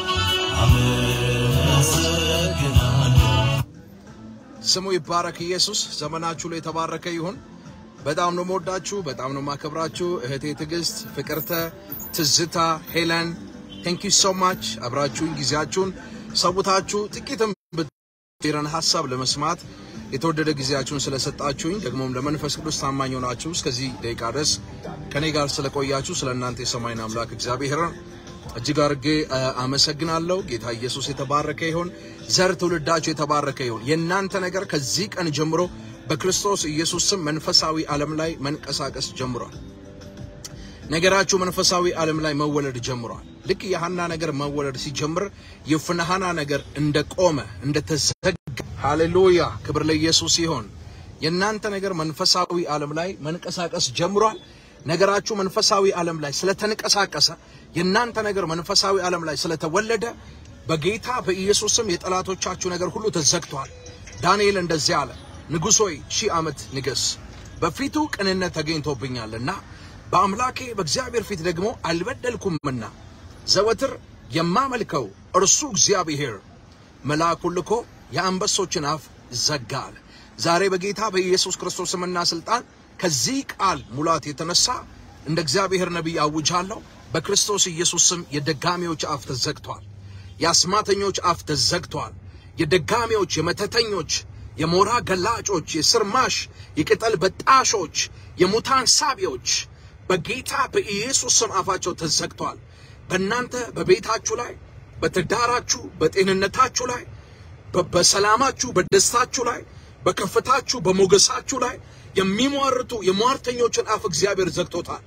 አመሰግናለሁ ስሙ ይባረክ ኢየሱስ። ዘመናችሁ ላይ የተባረከ ይሁን። በጣም ነው የምወዳችሁ፣ በጣም ነው የማከብራችሁ። እህቴ ትዕግስት፣ ፍቅርተ፣ ትዝታ፣ ሄለን ቴንክ ዩ ሶ ማች አብራችሁኝ ጊዜያችሁን ሰውታችሁ ጥቂትም ብትረን ሀሳብ ለመስማት የተወደደ ጊዜያችሁን ስለሰጣችሁኝ ደግሞም ለመንፈስ ቅዱስ ታማኝ ሆናችሁ እስከዚህ ደቂቃ ድረስ ከኔ ጋር ስለቆያችሁ ስለ እናንተ የሰማይን አምላክ እግዚአብሔርን እጅግ አድርጌ አ, አመሰግናለሁ። ጌታ ኢየሱስ የተባረከ ይሁን። ዘር ትውልዳችሁ የተባረከ ይሁን። የእናንተ ነገር ከዚህ ቀን ጀምሮ በክርስቶስ ኢየሱስ ስም መንፈሳዊ ዓለም ላይ መንቀሳቀስ ጀምሯል። ነገራችሁ መንፈሳዊ ዓለም ላይ መወለድ ጀምሯል። ልክ የሐና ነገር መወለድ ሲጀምር የፍንሐና ነገር እንደቆመ እንደተዘጋ፣ ሃሌሉያ ክብር ለኢየሱስ ይሆን። የእናንተ ነገር መንፈሳዊ ዓለም ላይ መንቀሳቀስ ጀምሯል። ነገራችሁ መንፈሳዊ ዓለም ላይ ስለተንቀሳቀሰ የእናንተ ነገር መንፈሳዊ ዓለም ላይ ስለተወለደ በጌታ በኢየሱስ ስም የጠላቶቻችሁ ነገር ሁሉ ተዘግቷል። ዳንኤል እንደዚህ አለ፣ ንጉሥ ሆይ ሺህ ዓመት ንገስ፣ በፊቱ ቅንነት ተገኝቶብኛልና በአምላኬ በእግዚአብሔር ፊት ደግሞ አልበደልኩምና ዘወትር የማመልከው እርሱ እግዚአብሔር መልአኩን ልኮ የአንበሶችን አፍ ዘጋ አለ። ዛሬ በጌታ በኢየሱስ ክርስቶስ ስምና ስልጣን ከዚህ ቃል ሙላት የተነሳ እንደ እግዚአብሔር ነቢይ አውጃለሁ። በክርስቶስ ኢየሱስ ስም የደጋሚዎች አፍ ተዘግቷል። የአስማተኞች አፍ ተዘግቷል። የደጋሚዎች፣ የመተተኞች፣ የሞራ ገላጮች፣ የስርማሽ፣ የቅጠል በጣሾች፣ የሙታን ሳቢዎች በጌታ በኢየሱስ ስም አፋቸው ተዘግቷል። በእናንተ በቤታችሁ ላይ፣ በትዳራችሁ፣ በጤንነታችሁ ላይ፣ በ- በሰላማችሁ፣ በደስታችሁ ላይ፣ በከፍታችሁ፣ በሞገሳችሁ ላይ የሚሟርቱ የሟርተኞችን አፍ እግዚአብሔር ዘግቶታል።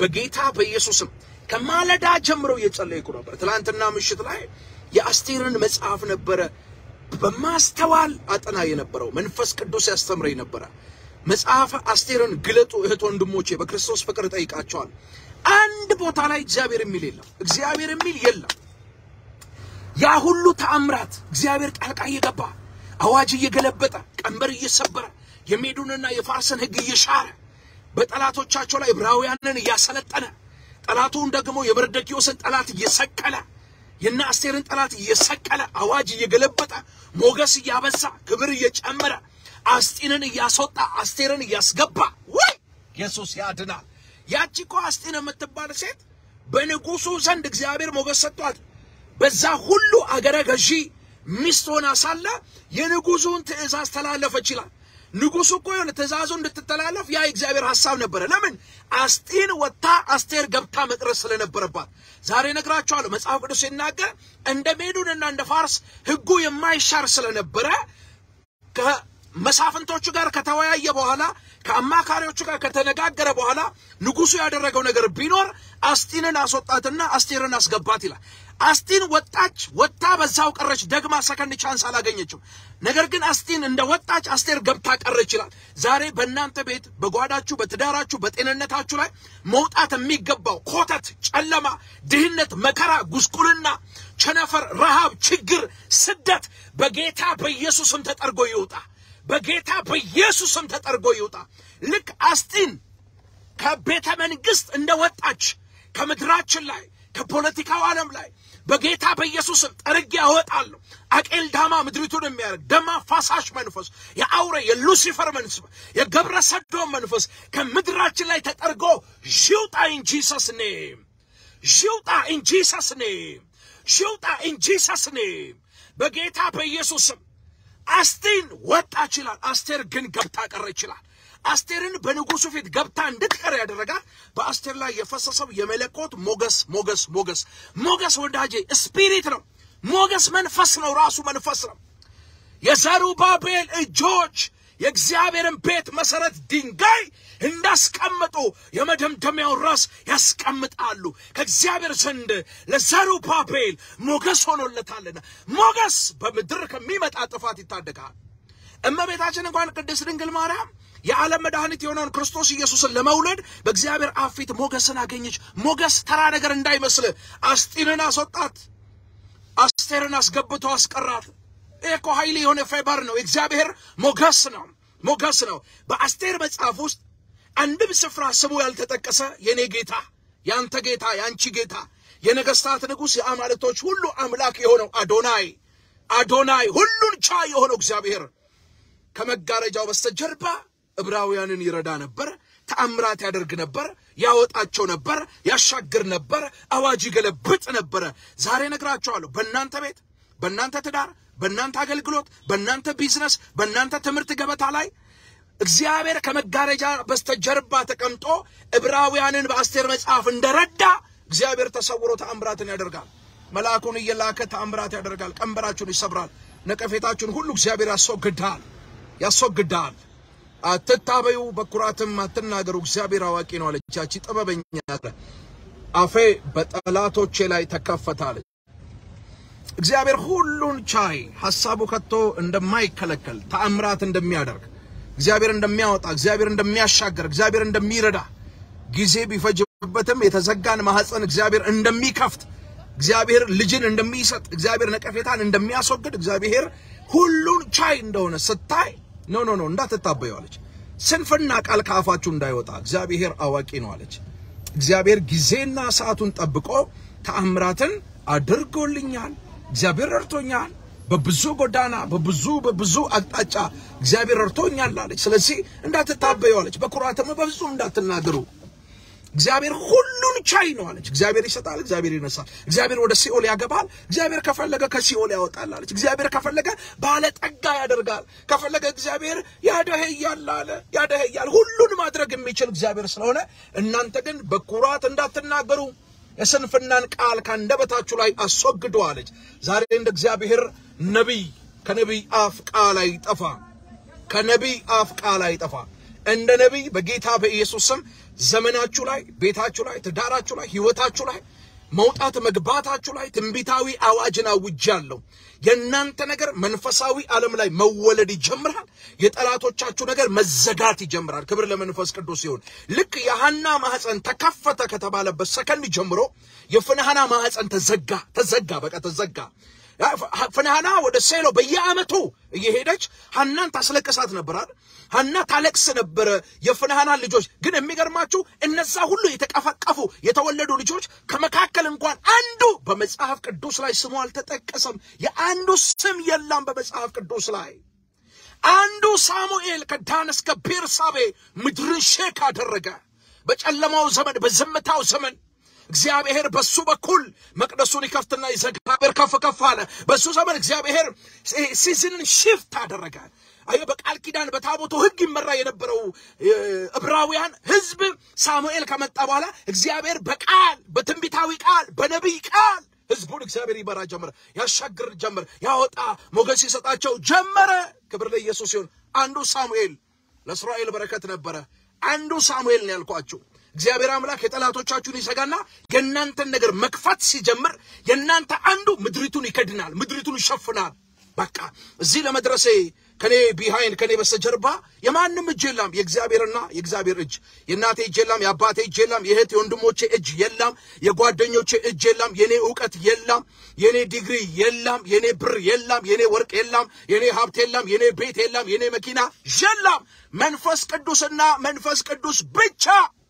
በጌታ በኢየሱስም ከማለዳ ጀምሮ እየጸለይኩ ነበር። ትናንትና ምሽት ላይ የአስቴርን መጽሐፍ ነበረ በማስተዋል አጠና የነበረው መንፈስ ቅዱስ ያስተምረኝ ነበረ። መጽሐፈ አስቴርን ግለጡ እህት ወንድሞቼ፣ በክርስቶስ ፍቅር ጠይቃቸዋል። አንድ ቦታ ላይ እግዚአብሔር የሚል የለም። እግዚአብሔር የሚል የለም። ያ ሁሉ ተአምራት እግዚአብሔር ጣልቃ እየገባ አዋጅ እየገለበጠ ቀንበር እየሰበረ የሜዱንና የፋርስን ሕግ እየሻረ በጠላቶቻቸው ላይ ዕብራውያንን እያሰለጠነ ጠላቱን ደግሞ የመርዶክዮስን ጠላት እየሰቀለ የነ አስቴርን ጠላት እየሰቀለ አዋጅ እየገለበጠ ሞገስ እያበዛ ክብር እየጨመረ አስጢንን እያስወጣ አስቴርን እያስገባ ወይ ኢየሱስ ያድናል። ያቺ እኮ አስጢን የምትባል ሴት በንጉሱ ዘንድ እግዚአብሔር ሞገስ ሰጥቷት በዛ ሁሉ አገረ ገዢ ሚስት ሆና ሳለ የንጉሱን ትእዛዝ ተላለፈች ይላል። ንጉሱ እኮ የሆነ ትእዛዙ እንድትተላለፍ ያ የእግዚአብሔር ሐሳብ ነበረ። ለምን አስጢን ወጥታ አስቴር ገብታ መቅረስ ስለነበረባት። ዛሬ ነግራቸዋለሁ። መጽሐፍ ቅዱስ ሲናገር እንደ ሜዱንና እንደ ፋርስ ሕጉ የማይሻር ስለነበረ ከመሳፍንቶቹ ጋር ከተወያየ በኋላ ከአማካሪዎቹ ጋር ከተነጋገረ በኋላ ንጉሱ ያደረገው ነገር ቢኖር አስጢንን አስወጣትና አስቴርን አስገባት ይላል። አስጢን ወጣች፣ ወጥታ በዛው ቀረች። ደግማ ሰከንድ ቻንስ አላገኘችም። ነገር ግን አስጢን እንደ ወጣች አስቴር ገብታ ቀረች ይላል። ዛሬ በእናንተ ቤት፣ በጓዳችሁ፣ በትዳራችሁ፣ በጤንነታችሁ ላይ መውጣት የሚገባው ኮተት፣ ጨለማ፣ ድህነት፣ መከራ፣ ጉስቁልና፣ ቸነፈር፣ ረሃብ፣ ችግር፣ ስደት በጌታ በኢየሱስም ተጠርጎ ይውጣ። በጌታ በኢየሱስም ተጠርጎ ይውጣ። ልክ አስጢን ከቤተ መንግስት እንደወጣች ከምድራችን ላይ ከፖለቲካው ዓለም ላይ በጌታ በኢየሱስም ጠርጌ ያወጣለሁ። አቄል ዳማ ምድሪቱን የሚያደርግ ደም አፋሳሽ መንፈስ፣ የአውሬ የሉሲፈር መንፈስ፣ የገብረ ሰዶም መንፈስ ከምድራችን ላይ ተጠርጎ ሽውጣ ኢን ጂሰስ ኔም፣ ሽውጣ ኢን ጂሰስ ኔም፣ ሽውጣ ኢን ጂሰስ ኔም። በጌታ በኢየሱስም አስቴን ወጣች ይላል። አስቴር ግን ገብታ ቀረ ይችላል። አስቴርን በንጉሱ ፊት ገብታ እንድትቀር ያደረጋት በአስቴር ላይ የፈሰሰው የመለኮት ሞገስ ሞገስ ሞገስ ሞገስ ወዳጄ ስፒሪት ነው። ሞገስ መንፈስ ነው። ራሱ መንፈስ ነው። የዘሩባቤል እጆች የእግዚአብሔርን ቤት መሰረት ድንጋይ እንዳስቀምጡ የመደምደሚያውን ራስ ያስቀምጣሉ። ከእግዚአብሔር ዘንድ ለዘሩባቤል ሞገስ ሆኖለታልና ሞገስ በምድር ከሚመጣ ጥፋት ይታደጋል። እመቤታችን እንኳን ቅድስት ድንግል ማርያም የዓለም መድኃኒት የሆነውን ክርስቶስ ኢየሱስን ለመውለድ በእግዚአብሔር አብ ፊት ሞገስን አገኘች። ሞገስ ተራ ነገር እንዳይመስል አስጢንን አስወጣት፣ አስቴርን አስገብቶ አስቀራት። ይህ እኮ ኃይል የሆነ ፌበር ነው። የእግዚአብሔር ሞገስ ነው፣ ሞገስ ነው። በአስቴር መጽሐፍ ውስጥ አንድም ስፍራ ስሙ ያልተጠቀሰ የኔ ጌታ፣ ያንተ ጌታ፣ ያንቺ ጌታ፣ የነገስታት ንጉሥ፣ የአማልቶች ሁሉ አምላክ የሆነው አዶናይ አዶናይ ሁሉን ቻይ የሆነው እግዚአብሔር ከመጋረጃው በስተጀርባ ዕብራውያንን ይረዳ ነበር። ተአምራት ያደርግ ነበር። ያወጣቸው ነበር። ያሻግር ነበር። አዋጅ ይገለብጥ ነበረ። ዛሬ ነግራቸዋለሁ። በእናንተ ቤት፣ በእናንተ ትዳር፣ በእናንተ አገልግሎት፣ በእናንተ ቢዝነስ፣ በእናንተ ትምህርት ገበታ ላይ እግዚአብሔር ከመጋረጃ በስተጀርባ ተቀምጦ ዕብራውያንን በአስቴር መጽሐፍ እንደረዳ እግዚአብሔር ተሰውሮ ተአምራትን ያደርጋል። መልአኩን እየላከ ተአምራት ያደርጋል። ቀንበራችሁን ይሰብራል። ነቀፌታችሁን ሁሉ እግዚአብሔር ያስወግዳል ያስወግዳል። አትታበዩ፣ በኩራትም አትናገሩ፣ እግዚአብሔር አዋቂ ነው አለች ያቺ ጥበበኛ። አፌ በጠላቶቼ ላይ ተከፈታለች። እግዚአብሔር ሁሉን ቻይ፣ ሐሳቡ ከቶ እንደማይከለከል ተአምራት እንደሚያደርግ እግዚአብሔር እንደሚያወጣ እግዚአብሔር እንደሚያሻገር እግዚአብሔር እንደሚረዳ ጊዜ ቢፈጅበትም የተዘጋን ማህፀን እግዚአብሔር እንደሚከፍት እግዚአብሔር ልጅን እንደሚሰጥ እግዚአብሔር ነቀፌታን እንደሚያስወግድ እግዚአብሔር ሁሉን ቻይ እንደሆነ ስታይ ኖ ኖ ኖ እንዳትታበዩ አለች። ስንፍና ቃል ከአፋችሁ እንዳይወጣ እግዚአብሔር አዋቂ ነው አለች። እግዚአብሔር ጊዜና ሰዓቱን ጠብቆ ተአምራትን አድርጎልኛል። እግዚአብሔር ረድቶኛል። በብዙ ጎዳና በብዙ በብዙ አቅጣጫ እግዚአብሔር ረድቶኛል አለች። ስለዚህ እንዳትታበዩ አለች። በኩራትም በፍጹም እንዳትናገሩ እግዚአብሔር ሁሉን ቻይ ነው አለች። እግዚአብሔር ይሰጣል፣ እግዚአብሔር ይነሳል። እግዚአብሔር ወደ ሲኦል ያገባል፣ እግዚአብሔር ከፈለገ ከሲኦል ያወጣል አለች። እግዚአብሔር ከፈለገ ባለጠጋ ያደርጋል፣ ከፈለገ እግዚአብሔር ያደህያል አለ። ያደህያል ሁሉን ማድረግ የሚችል እግዚአብሔር ስለሆነ እናንተ ግን በኩራት እንዳትናገሩ የስንፍናን ቃል ከአንደበታችሁ ላይ አስወግዱ አለች። ዛሬ እንደ እግዚአብሔር ነቢይ ከነቢይ አፍ ቃል አይጠፋ፣ ከነቢይ አፍ ቃል አይጠፋ። እንደ ነቢይ በጌታ በኢየሱስ ስም ዘመናችሁ ላይ፣ ቤታችሁ ላይ፣ ትዳራችሁ ላይ፣ ህይወታችሁ ላይ መውጣት መግባታችሁ ላይ ትንቢታዊ አዋጅን አውጃለሁ። የእናንተ ነገር መንፈሳዊ ዓለም ላይ መወለድ ይጀምራል። የጠላቶቻችሁ ነገር መዘጋት ይጀምራል። ክብር ለመንፈስ ቅዱስ ይሁን። ልክ የሐና ማህፀን ተከፈተ ከተባለበት ሰከንድ ጀምሮ የፍንሐና ማህፀን ተዘጋ፣ ተዘጋ፣ በቃ ተዘጋ። ፍንሐና ወደ ሴሎ በየዓመቱ እየሄደች ሐናን ታስለቅሳት ነበራል። ሐና ታለቅስ ነበረ የፍንሐናን ልጆች። ግን የሚገርማችሁ እነዛ ሁሉ የተቀፈቀፉ የተወለዱ ልጆች ከመካከል እንኳን አንዱ በመጽሐፍ ቅዱስ ላይ ስሙ አልተጠቀሰም። የአንዱ ስም የለም በመጽሐፍ ቅዱስ ላይ። አንዱ ሳሙኤል ከዳን እስከ ቤርሳቤ ምድርን ሼክ አደረገ። በጨለማው ዘመን፣ በዝምታው ዘመን እግዚአብሔር በሱ በኩል መቅደሱን ይከፍትና ይዘጋበር ከፍ ከፍ አለ። በሱ ዘመን እግዚአብሔር ሲዝንን ሽፍት አደረገ። አየህ፣ በቃል ኪዳን በታቦቱ ሕግ ይመራ የነበረው ዕብራውያን ሕዝብ ሳሙኤል ከመጣ በኋላ እግዚአብሔር በቃል በትንቢታዊ ቃል በነቢይ ቃል ሕዝቡን እግዚአብሔር ይመራ ጀመረ፣ ያሻግር ጀመረ፣ ያወጣ ሞገስ ይሰጣቸው ጀመረ። ክብር ለኢየሱስ ሲሆን አንዱ ሳሙኤል ለእስራኤል በረከት ነበረ። አንዱ ሳሙኤል ነው ያልኳችሁ። እግዚአብሔር አምላክ የጠላቶቻችሁን ይሰጋና የእናንተን ነገር መክፈት ሲጀምር የእናንተ አንዱ ምድሪቱን ይከድናል፣ ምድሪቱን ይሸፍናል። በቃ እዚህ ለመድረሴ ከኔ ቢሃይንድ ከኔ በስተጀርባ የማንም እጅ የለም፣ የእግዚአብሔርና የእግዚአብሔር እጅ። የእናቴ እጅ የለም፣ የአባቴ እጅ የለም፣ የእህት የወንድሞቼ እጅ የለም፣ የጓደኞቼ እጅ የለም፣ የኔ እውቀት የለም፣ የኔ ዲግሪ የለም፣ የኔ ብር የለም፣ የኔ ወርቅ የለም፣ የኔ ሀብት የለም፣ የኔ ቤት የለም፣ የኔ መኪና የለም። መንፈስ ቅዱስና መንፈስ ቅዱስ ብቻ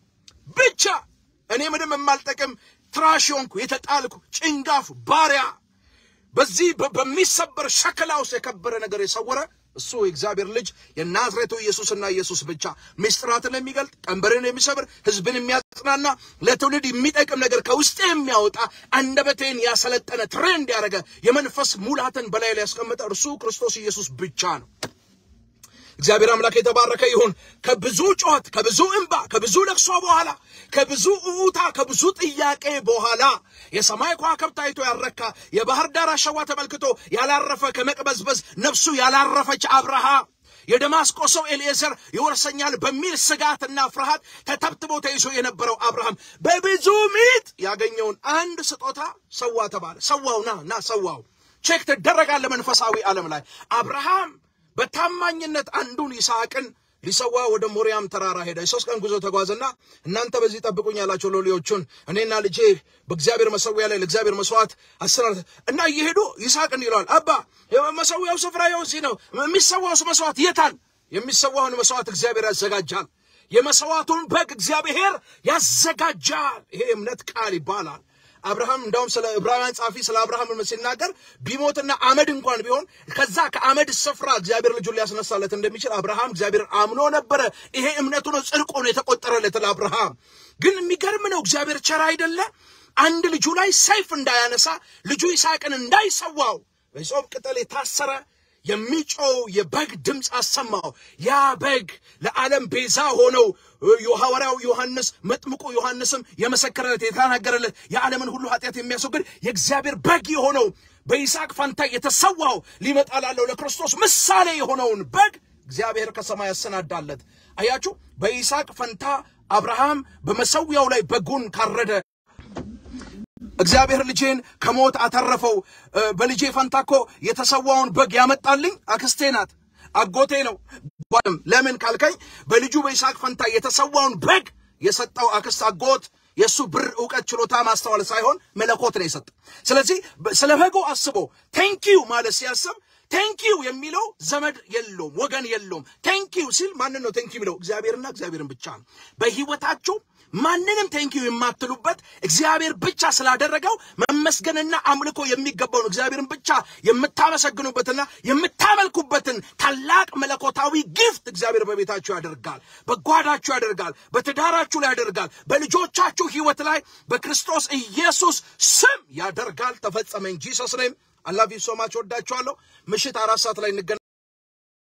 ብቻ እኔ ምንም የማልጠቅም ትራሽ ሆንኩ፣ የተጣልኩ ጭንጋፍ ባሪያ፣ በዚህ በሚሰበር ሸክላ ውስጥ የከበረ ነገር የሰወረ እሱ የእግዚአብሔር ልጅ የናዝሬቱ ኢየሱስና ኢየሱስ ብቻ ምስጢራትን የሚገልጥ ቀንበርን የሚሰብር ሕዝብን የሚያጽናና ለትውልድ የሚጠቅም ነገር ከውስጤ የሚያወጣ አንደበቴን ያሰለጠነ ትሬንድ ያደረገ የመንፈስ ሙላትን በላይ ላይ ያስቀመጠ እርሱ ክርስቶስ ኢየሱስ ብቻ ነው። እግዚአብሔር አምላክ የተባረከ ይሁን። ከብዙ ጩኸት፣ ከብዙ እንባ፣ ከብዙ ለቅሶ በኋላ ከብዙ እውታ፣ ከብዙ ጥያቄ በኋላ የሰማይ ከዋክብት አይቶ ያረካ የባህር ዳር አሸዋ ተመልክቶ ያላረፈ ከመቅበዝበዝ ነፍሱ ያላረፈች አብርሃም የደማስቆ ሰው ኤልኤዘር ይወርሰኛል በሚል ስጋትና ፍርሃት ተተብትቦ ተይዞ የነበረው አብርሃም በብዙ ምጥ ያገኘውን አንድ ስጦታ ሰዋ ተባለ። ሰዋው ና ና ሰዋው ቼክ ትደረጋለ መንፈሳዊ ዓለም ላይ አብርሃም በታማኝነት አንዱን ይስሐቅን ሊሰዋ ወደ ሞሪያም ተራራ ሄደ። የሶስት ቀን ጉዞ ተጓዘና እናንተ በዚህ ጠብቁኝ ያላቸው ሎሌዎቹን እኔና ልጄ በእግዚአብሔር መሰዊያ ላይ ለእግዚአብሔር መስዋዕት አስራ እና እየሄዱ ይስሐቅ እንዲህ ይለዋል፣ አባ መሰዊያው ስፍራ ይኸው እዚህ ነው። የሚሰዋውስ መስዋዕት የታል? የሚሰዋውን መስዋዕት እግዚአብሔር ያዘጋጃል። የመስዋዕቱን በግ እግዚአብሔር ያዘጋጃል። ይሄ እምነት ቃል ይባላል። አብርሃም እንዳውም ስለ ዕብራውያን ጻፊ ስለ አብርሃም ሲናገር ቢሞትና አመድ እንኳን ቢሆን ከዛ ከአመድ ስፍራ እግዚአብሔር ልጁን ሊያስነሳለት እንደሚችል አብርሃም እግዚአብሔር አምኖ ነበረ። ይሄ እምነቱ ነው፣ ጽድቁ ነው የተቆጠረለት ለአብርሃም። ግን የሚገርም ነው፣ እግዚአብሔር ቸር አይደለ? አንድ ልጁ ላይ ሰይፍ እንዳያነሳ ልጁ ይስሐቅን እንዳይሰዋው በጾም ቅጠል የታሰረ የሚጮው የበግ ድምፅ አሰማው። ያ በግ ለዓለም ቤዛ ሆነው የሐዋርያው ዮሐንስ መጥምቁ ዮሐንስም የመሰከረለት የተናገረለት የዓለምን ሁሉ ኃጢአት የሚያስወግድ የእግዚአብሔር በግ የሆነው በይስሐቅ ፈንታ የተሰዋው ሊመጣ ላለው ለክርስቶስ ምሳሌ የሆነውን በግ እግዚአብሔር ከሰማይ ያሰናዳለት። አያችሁ፣ በይስሐቅ ፈንታ አብርሃም በመሰዊያው ላይ በጉን ካረደ እግዚአብሔር ልጄን ከሞት አተረፈው። በልጄ ፈንታ እኮ የተሰዋውን በግ ያመጣልኝ አክስቴ ናት፣ አጎቴ ነው። ለምን ካልከኝ በልጁ በይስሐቅ ፈንታ የተሰዋውን በግ የሰጠው አክስት፣ አጎት የእሱ ብር፣ እውቀት፣ ችሎታ፣ ማስተዋል ሳይሆን መለኮት ነው የሰጠ። ስለዚህ ስለ በጉ አስቦ ቴንኪዩ ማለት ሲያስብ ቴንኪዩ የሚለው ዘመድ የለውም፣ ወገን የለውም። ቴንኪዩ ሲል ማንን ነው ቴንኪዩ የሚለው? እግዚአብሔርና እግዚአብሔርን ብቻ ነው። በህይወታችሁ ማንንም ቴንኪዩ የማትሉበት እግዚአብሔር ብቻ ስላደረገው መመስገንና አምልኮ የሚገባውን እግዚአብሔርን ብቻ የምታመሰግኑበትና የምታመልኩበትን ታላቅ መለኮታዊ ጊፍት እግዚአብሔር በቤታችሁ ያደርጋል፣ በጓዳችሁ ያደርጋል፣ በትዳራችሁ ላይ ያደርጋል፣ በልጆቻችሁ ህይወት ላይ በክርስቶስ ኢየሱስ ስም ያደርጋል። ተፈጸመ እንጂ ሰስነም አላቪ ሶማች ወዳችኋለሁ። ምሽት አራት ሰዓት ላይ እንገናኝ።